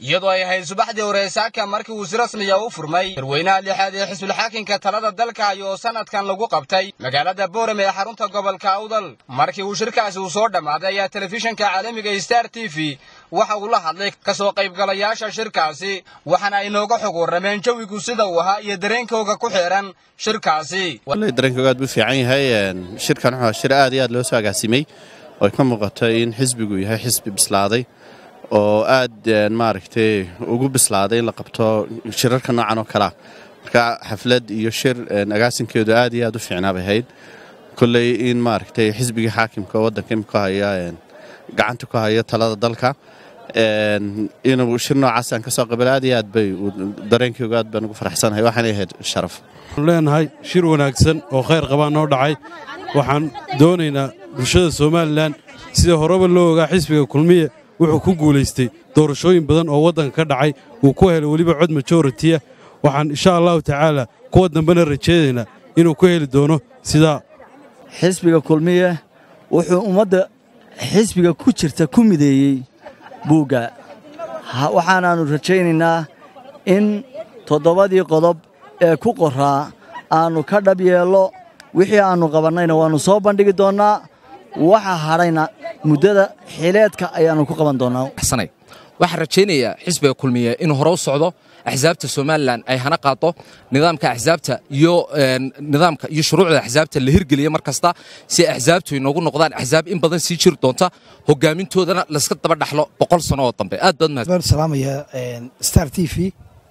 iyadoo ay ahayd subaxdii hore saaka markii uu si rasmiya u furmay darweynaha lixaad ee xisbulxaakinka talada dalka hayo oo sanadkan lagu qabtay magaalada boorame ee xarunta gobolka awdal markii uu shirkaasi uu soo dhammaaday ayaa telefishinka caalamiga star t v waxa uu la hadlay ka soo qaybgalayaasha shirkaasi waxaana ay nooga xog warrameen jawigu sida uu ahaa iyo dareenkooga ku xeehan shirkaasi dareenkooga aad buu fiican yahay shirkan wuxuu shir aad iyo aad loo soo agaasimay oo ay ka muuqato in xisbigu yahay xisbi bislaaday oo aad maaragtay ugu bislaaday in la qabto shirarka noocan oo kalea marka xaflad iyo shir agaasinkeedu aad iyo aad u fiicnaa bay ahayd kolley in maaragtay xisbigii xaakimka waddanka imika haya gacanta ku haya talada dalka inuu shir noocaas aan ka soo qabal aad iyo aad bay dareenkeygu aad baan ugu faraxsanahay waxaanay ahayd sharaf waxaanu leenahay shir wanaagsan oo khayr qabaa noo dhacay waxaan doonaynaa bulshada somalilan sida horeba loo ogaa xisbiga kulmiye wuxuu ku guulaystay doorashooyin badan oo waddanka ka dhacay uu ku helay weliba cod majoritiya waxaan insha allahu tacaala kuwa dambena rajaynaynaa inuu ku heli doono sidaa xisbiga kulmiye wuxuu ummadda xisbiga ku jirta ku mideeyey buugga waxaanaannu rajaynaynaa in toddobadii qodob ee ku qoraa aannu ka dhab yeello wixii aannu qabannayna waannu soo bandhigi doonnaa waxa hadhayna muddada xileedka ayaannu ku qaban doonnaa waxaan rajaynayaa xisbiga kulmiye inuu hore u socdo axsaabta somalilan ay hana qaado nidaamka axsaabta iyo nidaamka iyo shuruucda axsaabta la hirgeliya mar kasta si axsaabtu inoogu noqdaan axsaab in badan sii jiri doonta hogaamintoodana layska daba dhaxlo boqol sano oo dambe aad baad mahad baan salaamaya star t v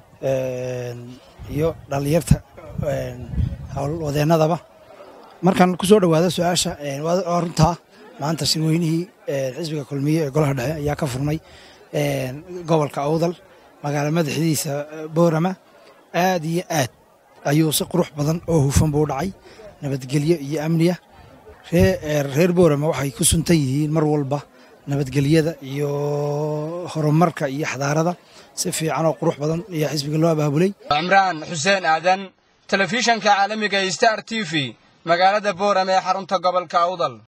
iyo dhallinyarta howlwadeennadaba markaan ku soo dhowaado su-aasha waa runtaa maanta shirweynihii xisbiga kulmiye ee golaha dhexe ayaa ka furmay gobolka awdal magaalo madaxdiisa boorama aad iyo aad ayuu si qurux badan oo hufan buu dhacay nabadgelyo iyo amniya reer boorama waxay ku suntan yihiin mar walba nabadgelyada iyo horumarka iyo xadaarada si fiican oo qurux badan ayaa xisbiga loo abaabulay cimraan xuseen aadan telefishanka caalamiga star t v magaalada boorame ee xarunta gobolka awdal